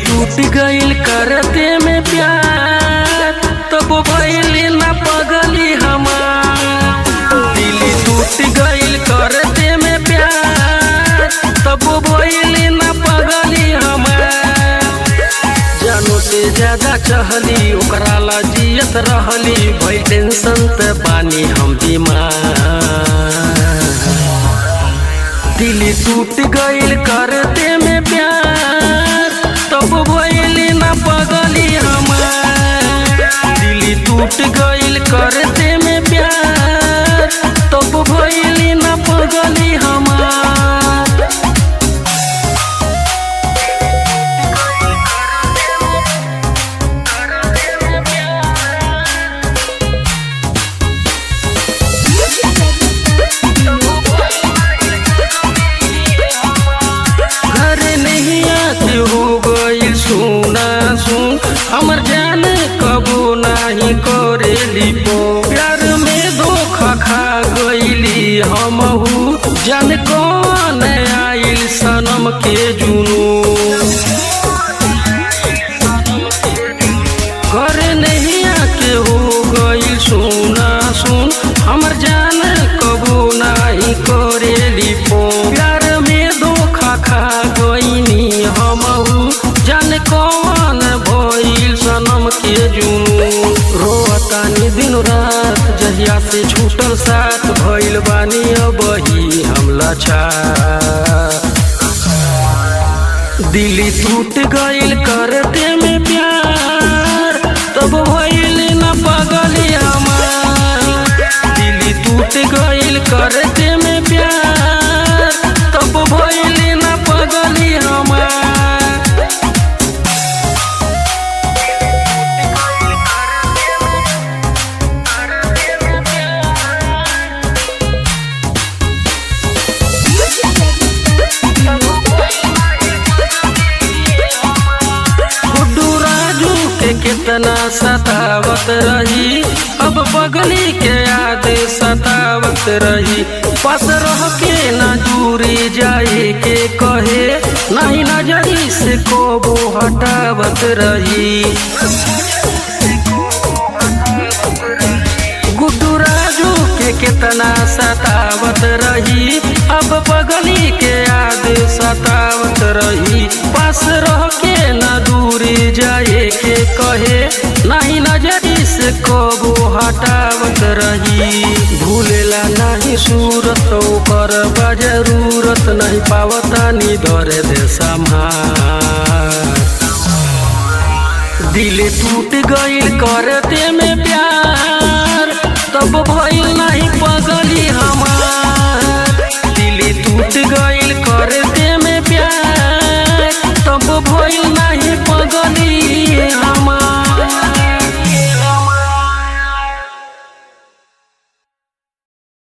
टूट गइल करते में प्यार तब भइली ना पगली हमार दिल टूट गइल करते में प्यार तब भइली ना पगली हमार जानो से ज्यादा चहली ओकरा ला जियत रहली भई टेंशन त पानी हम बीमार दिल टूट गइल करते में प्यार तब भइली ना पगली हमार दिल टूट गइल करते में प्यार तब भइली ना पगली हमार घर नहीं आते हो गई सुना सुन हमर जान कबो नहीं करेली पो प्यार में धोखा खा गईली हमहू जान कौन आइल सनम के जुनू घर नहीं आके हो गई सुना सुन हमर जान कबो नहीं करेली पो प्यार में धोखा खा गईनी हमहू जान कौन भइल सनम के जुनू रोतानी दिन रात जहिया से छूटल साथ भइल बानी अबही हम लछा दिल टूट गइल करते में प्यार तब भइल न पगली हमार दिल टूट गइल करते में प्यार तब भइल न पगली हमार गुड्डू राजू के कितना सतावत रही अब बगली के याद सतावत रही पास रह के न दूरी जाए के कहे नहीं नजरी से कोबो हटावत रही गुड्डू राजू के कितना सतावत रही अब बगली के याद सतावत रही पास रह के न दूरी जाए के कहे नहीं नजरी से कबो हटावत रही भूलेला नहीं सूरत ओकर बा जरूरत नहीं पावता नी दरे दे संभार दिल टूट गइल करते में प्यार तब